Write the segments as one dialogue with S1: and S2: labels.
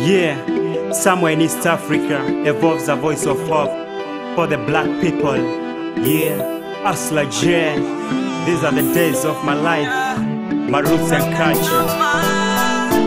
S1: Yeah, somewhere in East Africa evolves a voice of hope for the black people. Yeah, Asla J. These are the days of my life, my roots and culture.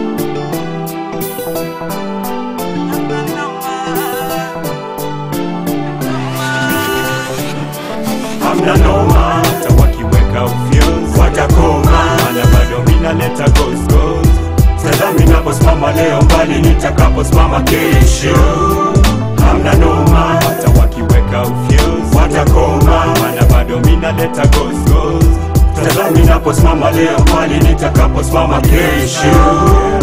S1: Hamna noma, hata wakiweka ufyuz watakoma, mana bado mina leta ghost ghost. Tazami naposimama leo, mbali nitakaposimama kesho. Hamna noma, hata wakiweka ufyuz watakoma, mana bado mina leta ghost ghost. Tazami naposimama leo, mbali nitakaposimama kesho.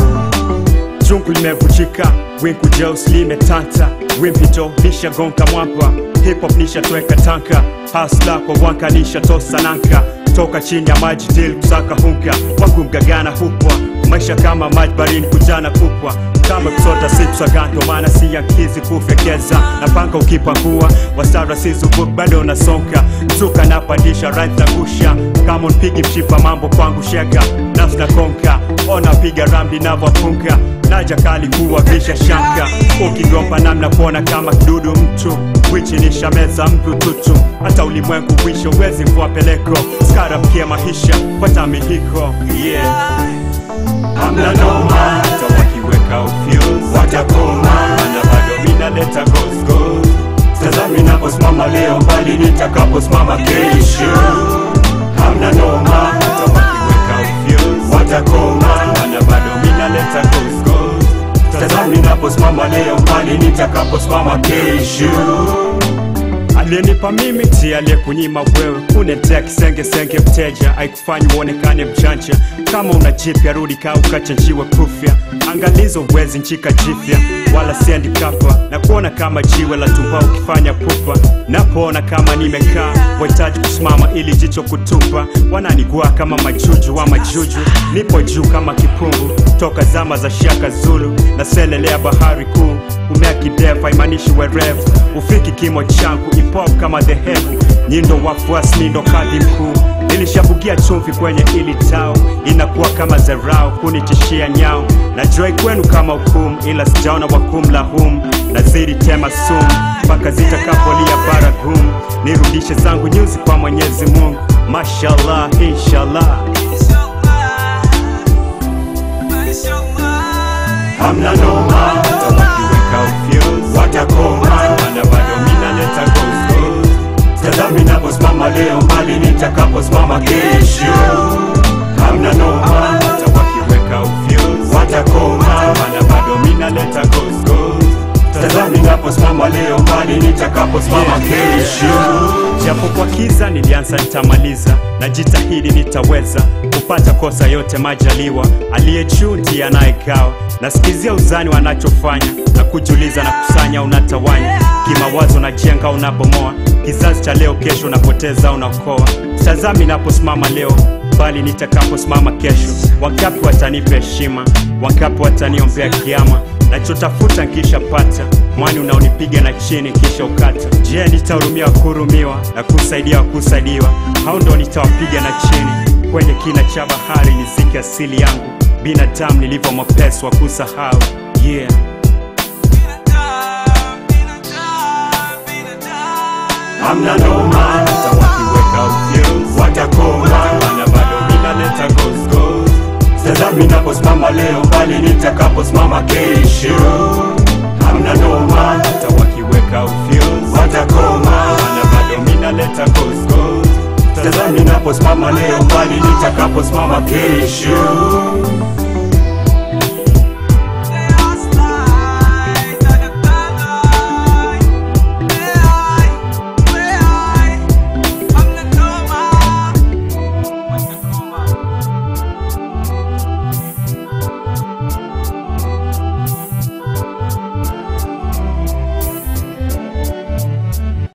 S1: Jungu limevunjika, wingu jeusi limetanta, wimpito lishagonga mwamba, hip hop nishatweka tanka, hasla kwa wanka nishatosa nanka, toka chini ya maji dil kusaka hunka, wangu mgagana hupwa, maisha kama maji barini kujana kupwa, kama kusota sipswaga, ndo maana si yankizi kufekeza, napanga ukipangua, wasara sizubuk bado nasonga, mzuka napandisha right na kusha, kama unpigi mshipa mambo kwangu shega, nafsi na konka, ona piga rambi navyopunga naja kali kuwa visha shanka ukigomba namna kuona kama kidudu mtu wichi nishameza mtu tutu hata ulimwengu wisho wezi mvua peleko skara mkia maisha pata mihiko yeah. hamna noma hata wakiweka ufyuz watakoma mana bado minaleta gosgos tazami naposimama leo mbali nitakaposimama kesho hamna noma hata wakiweka ufyuz watakoma mana bado minaleta gosgos tazami naposimama leo mbali nitakaposimama kesho aliyenipa mimi ti aliyekunyima wewe unetea kisengesenge mteja aikufanyi uonekane mchanja kama una jipya rudi kaa ukachanjiwe kufya angalizo wezi nchika jipya wala siendi kapa na kuona kama jiwe la tumba ukifanya pupa napoona kama nimekaa wahitaji kusimama ili jicho kutupa wananigua kama majuju wa majuju nipo juu kama kipungu toka zama za shaka zulu na selelea bahari kuu umea kidefu haimanishi werevu ufiki kimo changu ipop kama dhehevu nyindo wafuasi nindo kadhi mkuu nilishabugia chumvi kwenye ili tao inakuwa kama zarau kunitishia nyao na joi kwenu kama hukumu ila sijaona wakumla hum nazidi tema sumu mpaka zitakapolia baragum nirudishe zangu nyuzi kwa mwenyezi mungu mashallah inshallah hamna noma hata wakiweka ufyuz watakoma mana bado minaleta gosgos tazami naposimama leo mbali nitakaposimama kesho hamna noma hata wakiweka ufyuz watakoma mana bado minaleta gosgos tazami naposimama leo mbali nitakaposimama kesho japo kwa kiza nilianza nitamaliza na jitahidi nitaweza kupata kosa yote majaliwa aliye juu ndiye anayegawa nasikizia uzani wanachofanya na kujuliza na kusanya unatawanya kimawazo najenga unabomoa kizazi cha leo kesho unapoteza unaokoa tazami naposimama leo bali nitakaposimama kesho wangapi watanipa heshima wangapi wataniombea kiama nachotafuta nkishapata mwani unaonipiga na chini kisha ukata je nitahurumia wakuhurumiwa na kusaidia wakusaidiwa au ndo nitawapiga na chini kwenye kina cha bahari nizike asili yangu binadamu nilivyo mwepesi wa kusahau yeah hamna noma hata wakiweka ufyuz watakoma mana bado minaleta gosgos tazami naposimama leo mbali nitakaposimama kesho hamna noma hata wakiweka ufyuz watakoma mana bado minaleta gosgos tazami naposimama leo mbali nitakaposimama kesho